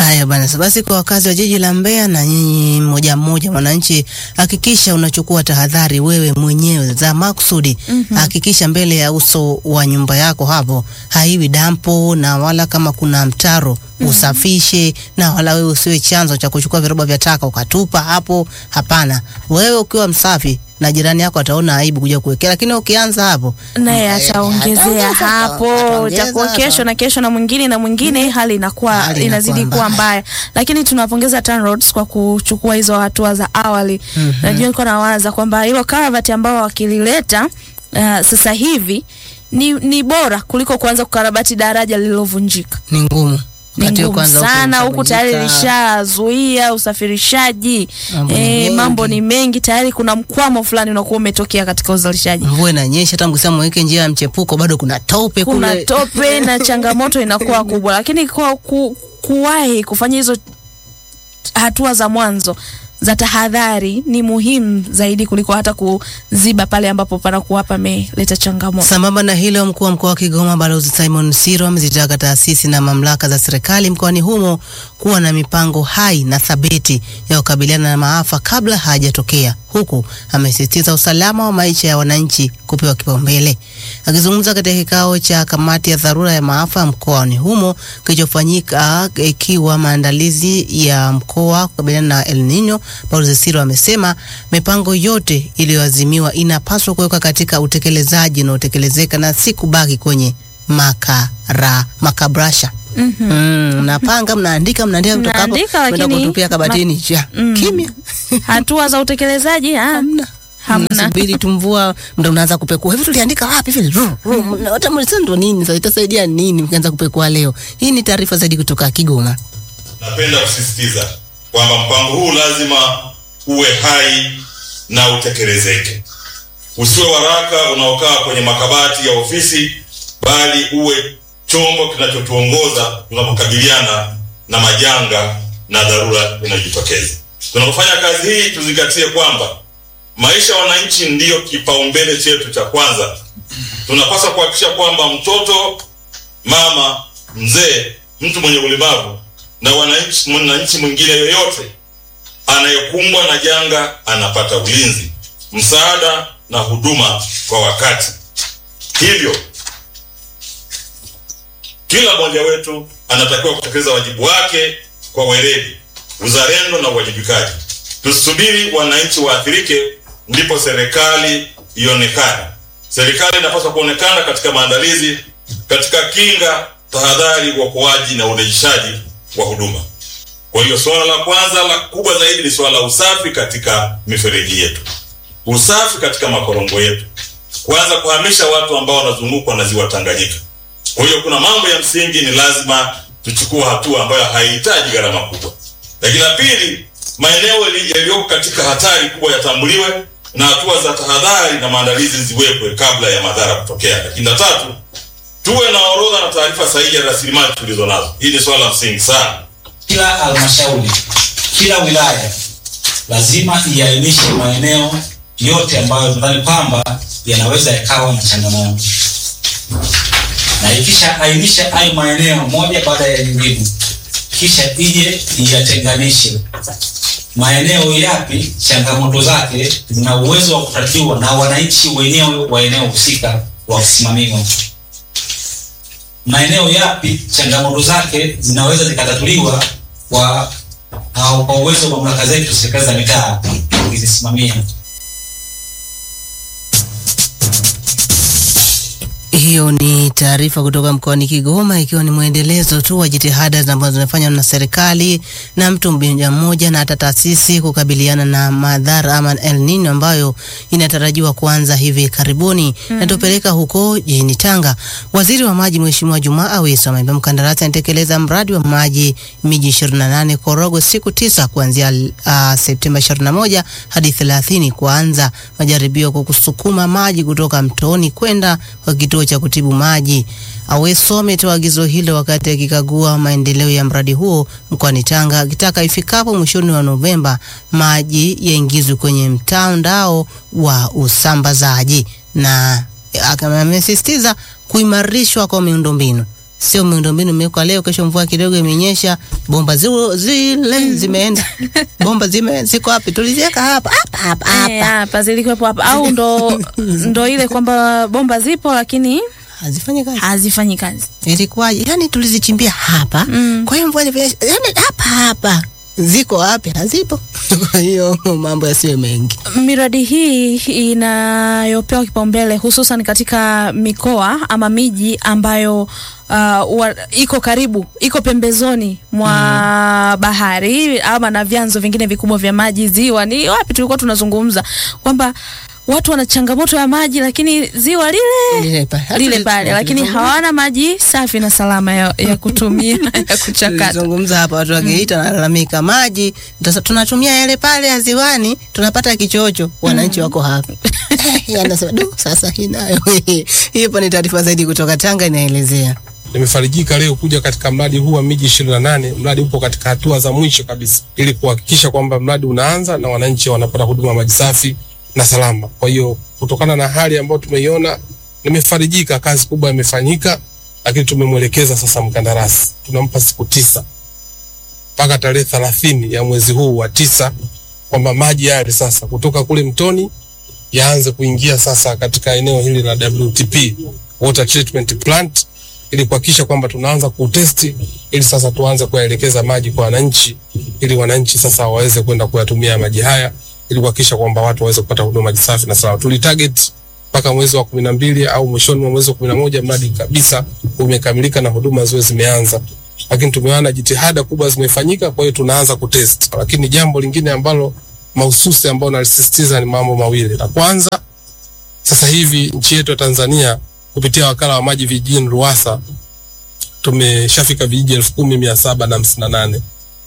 Haya bana, basi kwa wakazi wa jiji la Mbeya na nyinyi mmoja mmoja mwananchi, hakikisha unachukua tahadhari wewe mwenyewe za makusudi. Hakikisha mbele ya uso wa nyumba yako hapo haiwi dampo, na wala kama kuna mtaro usafishe, na wala wewe usiwe chanzo cha kuchukua viroba vya taka ukatupa hapo. Hapana, wewe ukiwa msafi na jirani yako ataona aibu kuja kuwekea, lakini ukianza hapo naye Eh, ataongezea ataongeza, hapo, ataongeza itakuwa hapo. kesho na kesho na mwingine na mwingine, hali inakuwa Hali inazidi inakuwa kuwa mbaya. mbaya. Lakini tunawapongeza TANROADS kwa kuchukua hizo hatua za awali. Najua nilikuwa nawaza kwamba hilo karavati ambao wakilileta uh, sasa hivi ni, ni bora kuliko kuanza kukarabati daraja lililovunjika. ni ngumu Ni Wakati ngumu kwanza sana huku ukivunjika, tayari lishazuia usafirishaji Mambo ni eh, mengi. mambo ni mengi tayari, kuna mkwamo fulani unakuwa umetokea katika uzalishaji. mvua inanyesha, hata mkisema mweke njia ya mchepuko bado kuna tope kuna kule. tope na changamoto inakuwa kubwa, lakini kwa ku, kuwahi kufanya hizo hatua za mwanzo za tahadhari ni muhimu zaidi kuliko hata kuziba pale ambapo panakuwa pameleta changamoto. Sambamba na hilo, mkuu wa mkoa wa Kigoma Balozi Simon Siro amezitaka taasisi na mamlaka za serikali mkoani humo kuwa na mipango hai na thabiti ya kukabiliana na maafa kabla hayajatokea, huku amesisitiza usalama wa maisha ya wananchi kupewa kipaumbele. Akizungumza katika kikao cha kamati ya dharura ya maafa mkoani humo kilichofanyika ikiwa maandalizi ya mkoa kukabiliana na El Nino, Balozi Siro amesema mipango yote iliyoazimiwa inapaswa kuwekwa katika utekelezaji unaotekelezeka na si kubaki kwenye makara makabrasha. Mhm. Mm, mnapanga mnaandika mnaandika kutoka hapo Mnaandika, mnaenda lakini kutupia kabatini cha Mm. kimya Hatua za utekelezaji ah, hamna hamna. mnasubiri tumvua ndo unaanza kupekua hivi tuliandika wapi vile Ru, ru, na hata mlisa ndo nini sasa itasaidia nini mkianza kupekua leo hii ni taarifa zaidi kutoka Kigoma Napenda kusisitiza kwamba mpango huu lazima uwe hai na utekelezeke. Usiwe waraka unaokaa kwenye makabati ya ofisi, bali uwe chombo kinachotuongoza tunapokabiliana na majanga na dharura inayojitokeza. Tunapofanya kazi hii, tuzingatie kwamba maisha ya wananchi ndiyo kipaumbele chetu cha kwanza. Tunapaswa kuhakikisha kwamba mtoto, mama, mzee, mtu mwenye ulemavu na wananchi mwananchi mwingine yoyote anayekumbwa na janga anapata ulinzi, msaada na huduma kwa wakati. Hivyo kila mmoja wetu anatakiwa kutekeleza wajibu wake kwa weledi, uzalendo na uwajibikaji. Tusubiri wananchi waathirike ndipo serikali ionekane. Serikali inapaswa kuonekana katika maandalizi, katika kinga, tahadhari, uokoaji na urejeshaji wa huduma. Kwa hiyo suala la kwanza la kubwa zaidi ni suala la usafi katika mifereji yetu, usafi katika makorongo yetu, kwanza kuhamisha watu ambao wanazungukwa na ziwa Tanganyika. Kwa hiyo kuna mambo ya msingi ni lazima tuchukue hatua ambayo haihitaji gharama kubwa. Lakini la pili, maeneo yali- yaliyoko katika hatari kubwa yatambuliwe na hatua za tahadhari na maandalizi ziwekwe kabla ya madhara kutokea. Lakini la tatu, tuwe na orodha na taarifa sahihi ya rasilimali tulizo nazo. Hii ni swala la msingi sana. kila halmashauri, kila wilaya lazima iainishe maeneo yote ambayo tunadhani kwamba yanaweza yakawa na changamoto, na ikisha ainisha hayo maeneo moja baada ya nyingine, kisha ije iyatenganishe maeneo yapi changamoto zake zina uwezo wa kutatiwa na wananchi wenyewe wa eneo husika wakisimamiwa maeneo yapi changamoto zake zinaweza zikatatuliwa kwa au kwa uwezo wa mamlaka zetu serikali za mitaa kuzisimamia. Hiyo ni taarifa kutoka mkoani Kigoma, ikiwa ni mwendelezo tu wa jitihada ambazo zinafanywa na serikali na mtu mmoja mmoja na hata taasisi kukabiliana na madhara ama El Nino ambayo inatarajiwa kuanza hivi karibuni. Na tupeleka huko jijini Tanga, waziri wa maji Mheshimiwa Jumaa Aweso ameambia mkandarasi anatekeleza mradi wa maji miji 28 Korogwe siku tisa kuanzia uh, Septemba 21 hadi 30 kuanza majaribio kwa kusukuma maji kutoka mtoni kwenda kwa kituo cha kutibu maji. Aweso ametoa agizo hilo wakati akikagua maendeleo ya mradi huo mkoani Tanga, akitaka ifikapo mwishoni wa Novemba maji yaingizwe kwenye mtandao wa usambazaji, na aka- amesisitiza kuimarishwa kwa miundombinu sio miundombinu imewekwa leo, kesho mvua kidogo imenyesha, bomba zile zile zimeenda, bomba zime ziko wapi? Tuliziweka hapa hapa hapa Eh, hapa, hapa zilikuwepo hapa au ndo ndo ile kwamba bomba zipo lakini hazifanyi kazi. hazifanyi kazi. Ilikuwaje? Yani tulizichimbia hapa, Mm. kwa hiyo mvua ilivyonyesha, yani hapa hapa, ziko wapi? Hazipo. Kwa hiyo mambo yasiwe mengi. Miradi hii inayopewa kipaumbele hususan katika mikoa ama miji ambayo uh, wa, iko karibu iko pembezoni mwa bahari ama na vyanzo vingine vikubwa vya maji, ziwa. Ni wapi tulikuwa tunazungumza kwamba watu wana changamoto ya maji, lakini ziwa lile Lile pale. lile pale, lakini hawana maji safi na salama ya, ya kutumia ya kuchakata. Tulizungumza hapa watu wa Geita wanalalamika maji, sasa tunatumia yale pale ya ziwani, tunapata kichocho, wananchi wako hapa. Eh, Anasema du, sasa hii nayo hiyo ni taarifa zaidi kutoka Tanga inaelezea. Nimefarijika leo kuja katika mradi huu wa miji ishirini na nane. Mradi upo katika hatua za mwisho kabisa, ili kuhakikisha kwamba mradi unaanza na wananchi wanapata huduma ya maji safi na salama. Kwa hiyo kutokana na hali ambayo tumeiona, nimefarijika, kazi kubwa imefanyika, lakini tumemwelekeza sasa mkandarasi, tunampa siku tisa mpaka tarehe thelathini ya mwezi huu wa tisa kwamba maji yale sasa kutoka kule mtoni yaanze kuingia sasa katika eneo hili la WTP, water treatment plant ili kuhakikisha kwamba tunaanza kutesti ili sasa tuanze kuyaelekeza maji kwa wananchi ili wananchi sasa waweze kwenda kuyatumia maji haya ili kuhakikisha kwamba watu waweze kupata huduma maji safi na salama. Tulitarget mpaka mwezi wa kumi na mbili au mwishoni mwa mwezi wa kumi na moja mradi kabisa umekamilika na huduma ziwe zimeanza, lakini tumeona jitihada kubwa zimefanyika, kwa hiyo tunaanza kutest. Lakini jambo lingine ambalo mahususi ambao nalisisitiza ni mambo mawili. La kwanza, sasa hivi nchi yetu ya Tanzania kupitia wakala wa maji vijijini RUWASA tumeshafika vijiji elfu kumi mia saba na hamsini na nane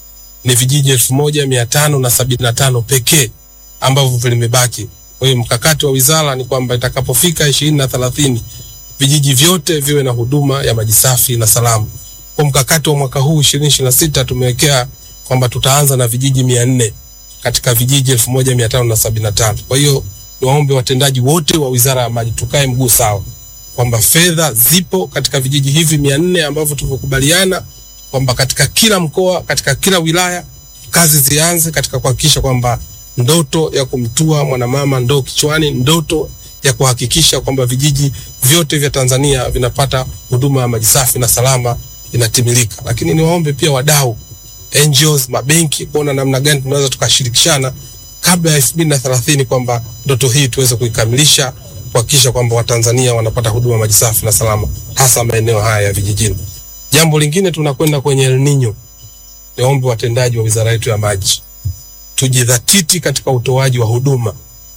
ni vijiji elfu moja mia tano na sabini na tano pekee ambavyo vimebaki. Kwa hiyo mkakati wa wizara ni kwamba itakapofika ishirini na thelathini vijiji vyote viwe na huduma ya maji safi na salama. Kwa mkakati wa mwaka huu ishirini ishirini na sita tumewekea kwamba tutaanza na vijiji mia nne katika vijiji elfu moja mia tano na sabini na tano. Kwa hiyo niwaombe watendaji wote wa wizara ya maji tukae mguu sawa kwamba fedha zipo katika vijiji hivi mia nne ambavyo tulivyokubaliana kwamba katika kila mkoa, katika kila wilaya kazi zianze katika kuhakikisha kwamba ndoto ya kumtua mwanamama ndoo kichwani, ndoto ya kuhakikisha kwamba vijiji vyote vya Tanzania vinapata huduma ya maji safi na salama inatimilika. Lakini niwaombe pia wadau, NGOs, mabenki kuona namna gani tunaweza tukashirikishana kabla ya elfu mbili na thelathini kwamba ndoto hii tuweze kuikamilisha kuhakikisha kwamba Watanzania wanapata huduma maji safi na salama hasa maeneo haya ya vijijini. Jambo lingine tunakwenda kwenye El Nino. Niombe watendaji wa wizara yetu ya maji tujidhatiti katika utoaji wa huduma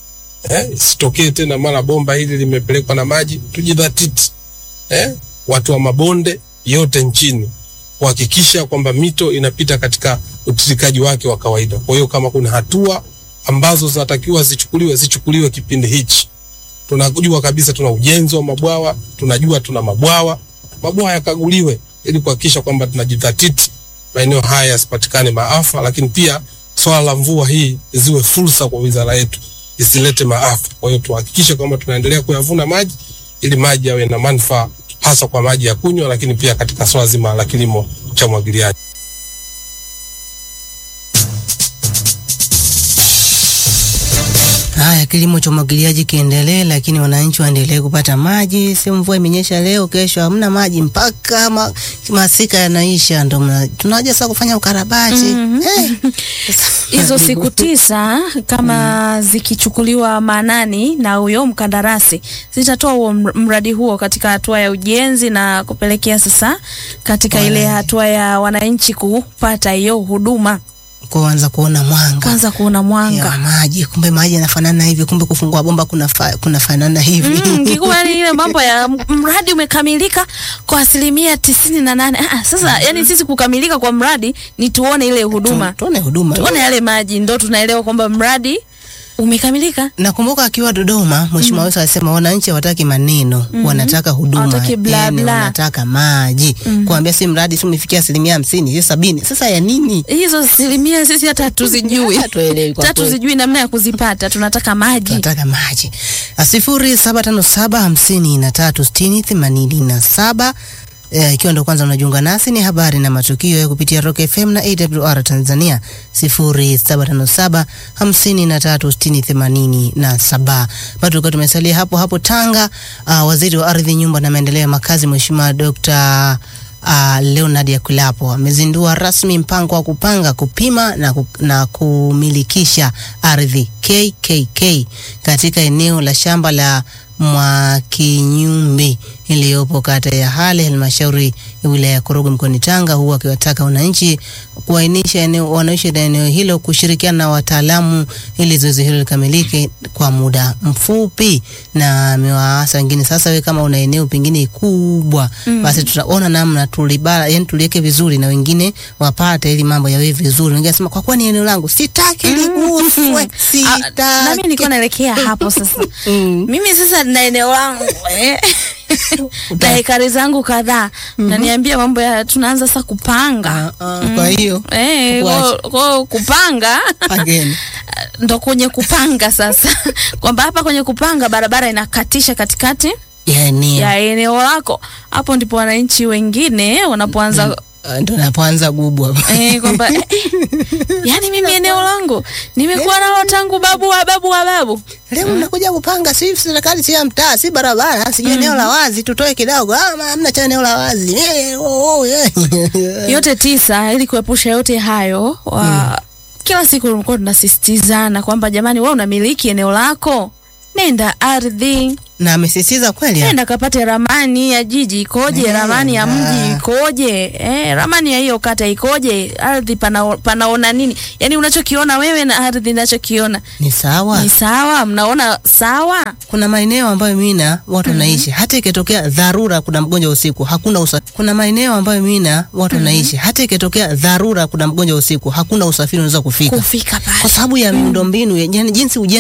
eh, isitokee tena mara bomba hili limepelekwa na maji. Tujidhatiti eh, watu wa mabonde yote nchini kuhakikisha kwamba mito inapita katika utiririkaji wake wa kawaida. Kwa hiyo kama kuna hatua ambazo zinatakiwa zichukuliwe, zichukuliwe kipindi hichi. Tunajua kabisa tuna ujenzi wa mabwawa, tunajua tuna mabwawa, mabwawa yakaguliwe ili kuhakikisha kwamba tunajidhatiti maeneo haya yasipatikane maafa, lakini pia swala la mvua hii ziwe fursa kwa wizara yetu, isilete maafa. Kwa hiyo tuhakikishe kwamba tunaendelea kuyavuna maji ili maji yawe na manufaa hasa kwa maji ya kunywa, lakini pia katika swala zima la kilimo cha umwagiliaji. Haya, kilimo cha umwagiliaji kiendelee, lakini wananchi waendelee kupata maji. Sio mvua imenyesha leo, kesho hamna maji mpaka ma, masika yanaisha, ndo mna- tunaja sasa kufanya ukarabati Eh, hizo siku tisa kama zikichukuliwa maanani na huyo mkandarasi zitatoa huo mr- mradi huo katika hatua ya ujenzi na kupelekea sasa katika ile hatua ya wananchi kupata hiyo huduma, kuanza kuona mwanga kwanza kuona ya mwanga maji, kumbe maji yanafanana hivi, kumbe kufungua bomba kuna fa, kuna fanana hivi Mm, kikubwa ni ile mambo ya m- mradi umekamilika kwa asilimia tisini na nane. Ah, sasa yani sisi kukamilika kwa mradi ni tuone ile huduma, Tu- tuone huduma tuone yale maji, ndo tunaelewa kwamba mradi umekamilika. Nakumbuka akiwa Dodoma Mheshimiwa Weso alisema wananchi hawataki maneno, wanataka huduma, Hawataki bla yani bla. wanataka maji. Kuambia si mradi si umefikia asilimia hamsini, si sabini. Sasa ya nini? Hizo asilimia sisi hata hatuzijui, Hatuelewi kwa hata kweli. hatuzijui namna ya kuzipata. Tunataka maji. tunataka maji. sifuri saba tano saba hamsini na tatu sitini themanini na saba Eh, ikiwa ndo kwanza unajiunga nasi, ni habari na matukio ya kupitia Rock FM na AWR Tanzania 0757 53 60 87. Bado tulikuwa tumesalia hapo hapo Tanga. Uh, waziri wa ardhi, nyumba na maendeleo ya makazi Mheshimiwa Dr. Uh, Leonard Yakulapo amezindua rasmi mpango wa kupanga, kupima na, ku, na kumilikisha ardhi KKK katika eneo la shamba la Mwakinyumbi iliyopo kata ya Hale halmashauri ya wilaya ya Korogwe mkoani Tanga, huku akiwataka wananchi kuainisha eneo wanaoishi na eneo hilo kushirikiana na wataalamu ili zoezi hilo likamilike kwa muda mfupi, na amewaasa wengine sasa, we kama una eneo pengine kubwa mm. basi tutaona namna tulibara, yani tuliweke vizuri na wengine wapate ili mambo yawe vizuri. Wengine nasema kwa kuwa ni eneo langu sitaki liguswe, Ah, sitaki. nami nilikuwa naelekea hapo sasa. Mm. Mimi sasa na eneo langu eh, na hekari zangu kadhaa, naniambia mambo ya tunaanza sasa kupanga Ah, ah, kwa hiyo eh, Kuacha. kwa- kwa kupanga again ndo kwenye kupanga sasa, kwamba hapa kwenye kupanga barabara inakatisha katikati ya eneo ya eneo lako. Hapo ndipo wananchi wengine wanapoanza Ah, ndo napoanza gubwa eh, kwamba eh, yani mimi eneo langu nimekuwa nalo tangu babu wa babu wa babu leo mnakuja kupanga, si serikali, si ya mtaa, si barabara, sijui eneo la wazi, tutoe kidogo. Ah, ma- hamna cha eneo la wazi Eh, oh, oh, yeah. yote tisa ili kuepusha yote hayo wa, kila siku tulikuwa tunasisitizana kwamba jamani, wewe unamiliki eneo lako, nenda ardhi, na amesisitiza kweli ya. nenda kapate ramani ya jiji ikoje, Nenda. ramani ya mji ikoje, eh, ramani ya hiyo kata ikoje, ardhi pana, panaona nini, yani unachokiona wewe na ardhi inachokiona ni sawa. ni sawa, mnaona sawa. Kuna maeneo ambayo mimi na watu wanaishi, hata ikitokea dharura, kuna mgonjwa usiku, hakuna usafiri. Kuna maeneo ambayo mimi na watu wanaishi, hata ikitokea dharura, kuna mgonjwa usiku, hakuna usafiri unaweza kufika Kufika pale kwa sababu ya miundombinu, ya- yani jinsi ujenzi